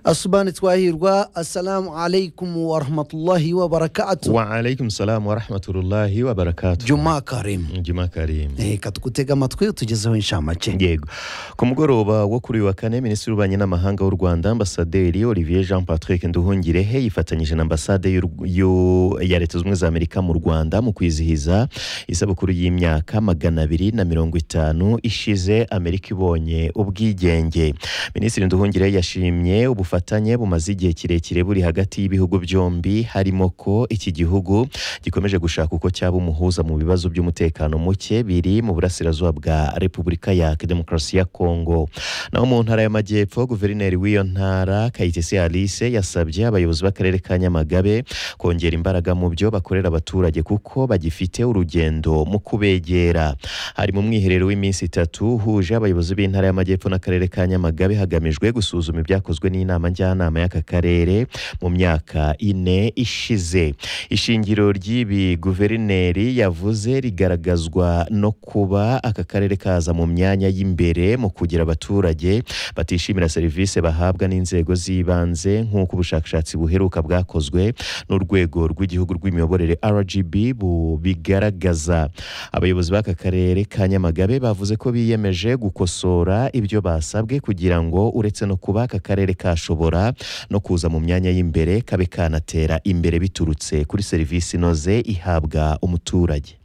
asubana twahirwa assalamu alaikum warahmatullahi wabarakatu waalaikum salamu warahmatullahi wabarakatu juma karimu juma karim reka tugutega amatwi utugezeho inshamake yego ku mugoroba wo kuri uyu wa kane minisitiri w'ububanyi n'amahanga w'u rwanda ambasaderi olivier jean patrick nduhungirehe yifatanyije na ambasade y'u- y'u- ya leta zunze ubumwe za amerika mu rwanda mu kwizihiza isabukuru y'imyaka magana abiri na mirongo itanu ishize amerika ibonye ubwigenge minisitiri nduhungirehe yashimye ubufatanye bumaze igihe kirekire buri hagati y'ibihugu byombi harimo ko iki gihugu gikomeje gushaka uko cyaba umuhuza mu bibazo by'umutekano muke biri mu burasirazuba bwa repubulika ya demokarasi ya kongo naho mu ntara y'amajyepfo guverineri w'iyo ntara kayitesi alice yasabye abayobozi b'akarere ka nyamagabe kongera imbaraga mu byo bakorera abaturage kuko bagifite urugendo mu kubegera hari mu mwiherero w'iminsi itatu uhuje abayobozi b'intara y'amajyepfo n'akarere ka nyamagabe hagamijwe gusuzuma ibyakozwe n'inama njyanama y'aka karere mu myaka ine ishize ishingiro ry'ibi guverineri yavuze rigaragazwa no kuba aka karere kaza mu myanya y'imbere mu kugira abaturage batishimira serivisi bahabwa n'inzego z'ibanze nk'uko ubushakashatsi buheruka bwakozwe n'urwego rw'igihugu rw'imiyoborere rgb bubigaragaza abayobozi b'aka karere ka nyamagabe bavuze ko biyemeje gukosora ibyo basabwe kugira ngo uretse no kuba aka karere kashobora no kuza mu myanya y'imbere kabe kanatera imbere biturutse kuri serivisi inoze ihabwa umuturage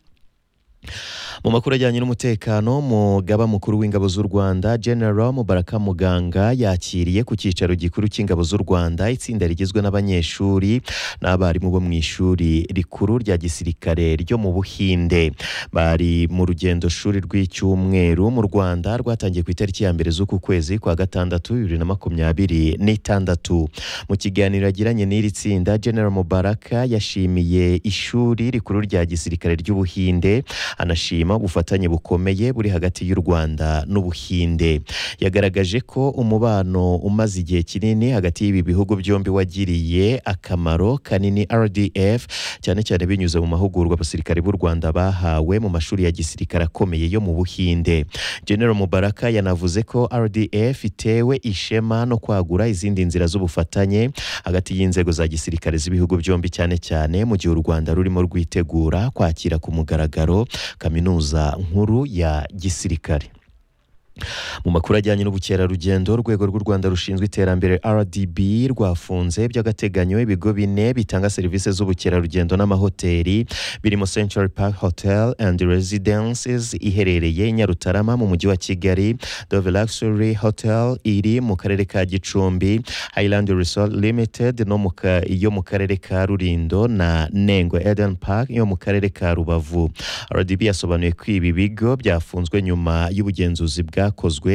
mu makuru ajyanye n'umutekano umugaba mukuru w'ingabo z'u rwanda general mubaraka muganga yakiriye ku cyicaro gikuru cy'ingabo z'u rwanda itsinda rigizwe n'abanyeshuri n'abarimu bo mu ishuri rikuru rya gisirikare ryo mu buhinde bari mu rugendo shuri rw'icyumweru mu rwanda rwatangiye ku itariki ya mbere z'uku kwezi kwa gatandatu bibiri na makumyabiri n'itandatu mu kiganiro yagiranye n'iri tsinda general mubaraka yashimiye ishuri rikuru rya gisirikare ry'ubuhinde anashima ubufatanye bukomeye buri hagati y'u Rwanda n'Ubuhinde yagaragaje ko umubano umaze igihe kinini hagati y'ibi bihugu byombi wagiriye akamaro kanini RDF cyane cyane binyuze mu mahugurwa abasirikare b'u Rwanda bahawe mu mashuri ya gisirikare akomeye yo mu Buhinde General Mubaraka yanavuze ko RDF itewe ishema no kwagura izindi nzira z'ubufatanye hagati y'inzego za gisirikare z'ibihugu byombi cyane cyane mu gihe u Rwanda rurimo rwitegura kwakira ku mugaragaro kaminuza nkuru ya gisirikare mu makuru ajyanye n'ubukerarugendo urwego rw'u rwanda rushinzwe iterambere rdb rwafunze by'agateganyo ibigo bine bitanga serivisi z'ubukerarugendo n'amahoteli birimo central park hotel and residences iherereye i nyarutarama mu mujyi wa kigali dove luxury hotel iri mu karere ka gicumbi highland resort limited no mu ka- yo mu karere ka rulindo na nengo eden park yo mu karere ka rubavu rdb yasobanuye ko ibi bigo byafunzwe nyuma y'ubugenzuzi bwakozwe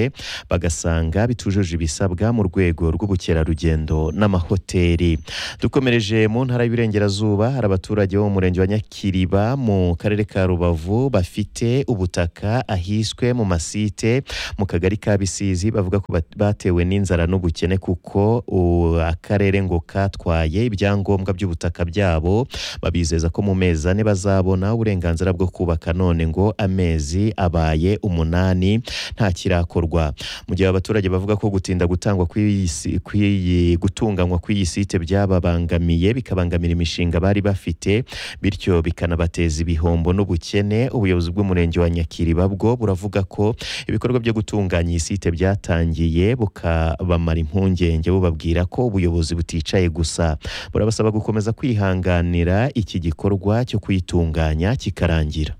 bagasanga bitujuje ibisabwa mu rwego rw'ubukerarugendo n'amahoteli dukomereje mu ntara y'Iburengerazuba hari abaturage bo mu murenge wa Nyakiriba mu karere ka Rubavu bafite ubutaka ahiswe mu masite mu kagari ka Bisizi bavuga ko bat- batewe n'inzara n'ubukene kuko u- akarere ngo katwaye ibyangombwa by'ubutaka byabo babizeza ko mu mezi ane bazabona uburenganzira bwo kubaka none ngo amezi abaye umunani nta kirakorwa mu gihe abaturage bavuga ko gutinda gutangwa kw'iyi si- kw'iyi gutunganywa kw'iyi site byababangamiye bikabangamira imishinga bari bafite bityo bikanabateza ibihombo n'ubukene ubuyobozi bw'umurenge wa Nyakiriba bwo buravuga ko ibikorwa byo gutunganya iyi site byatangiye bukabamara impungenge bubabwira ko ubuyobozi buticaye gusa burabasaba gukomeza kwihanganira iki gikorwa cyo kuyitunganya kikarangira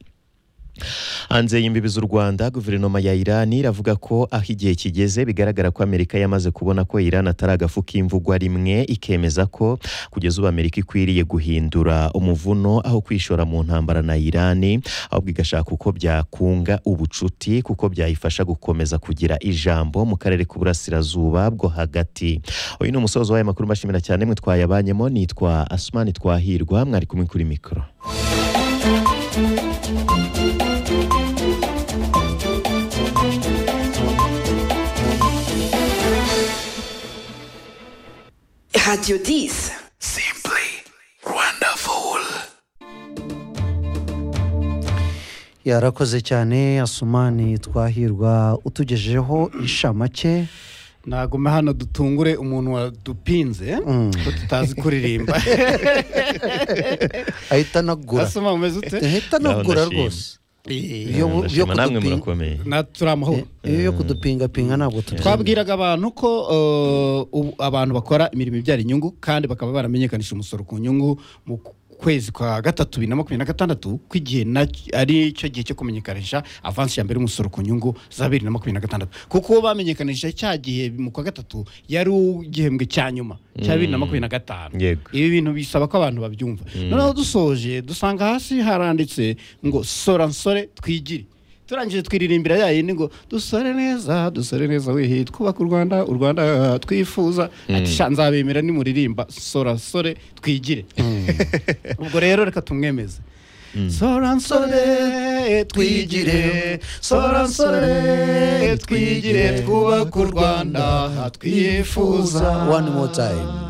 hanze y'imbibi z'u rwanda guverinoma ya iran iravuga ko aho igihe kigeze bigaragara ko amerika yamaze kubona ko iran atari agafu k'imvugwa rimwe ikemeza ko kugeza ubu amerika ikwiriye guhindura umuvuno aho kwishora mu ntambara na iran ahubwo igashaka uko byakunga ubucuti kuko byayifasha gukomeza kugira ijambo mu karere k'uburasirazuba bwo hagati uyu ni umusozo w'aya makuru mbashimira cyane mwe twayabanyemo nitwa asumani twahirwa mwari kumwe kuri mikoro Radio 10. Simply wonderful. yarakoze cyane asumani twahirwa utugejejeho inshamake naguma hano dutungure umuntu wadupinze ko tutazi kuririmba ahita anagura asoma umeze ute ahita anagura rwose Eh, Iyo bu- Ndashima, iyo namwe kudupinga- murakomeye na turi amahoro iyo yo kudupingapinga ntabwo tubyemera twabwiraga abantu ko uh, ubu abantu bakora imirimo ibyara inyungu kandi bakaba baramenyekanishije umusoro ku nyungu mu kwezi kwa gatatu bibiri na makumyabiri na gatandatu ko igihe na- ari cyo gihe cyo kumenyekanisha avansi ya mbere y'umusoro ku nyungu za bibiri na makumyabiri na gatandatu kuko bamenyekanishije cya gihe mu kwa gatatu yari igihembwe cya nyuma cya bibiri na makumyabiri na gatanu Yego. ibi bintu bisaba ko abantu babyumva noneho dusoje dusanga hasi haranditse ngo sora nsore twigire turangije twiririmbira ya yindi ngo dusore neza dusore neza wehe twubaka u rwanda u rwanda ah, twifuza ati sha nzabemera nimuririmba sora nsore twigire ubwo rero reka tumwemeze sora nsore twigire sora nsore twigire twubaka u rwanda twifuza one more time